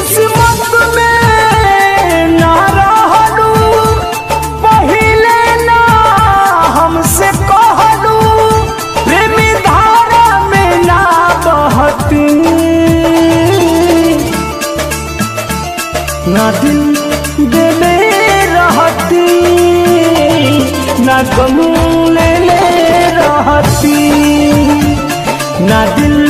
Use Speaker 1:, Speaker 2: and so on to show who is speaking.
Speaker 1: किस्मत में ना रहलू पहिले ना हमसे कहलू प्रेमी धारा में ना बहती ना दिल देले रहती ना गम ले ले रहती ना दिल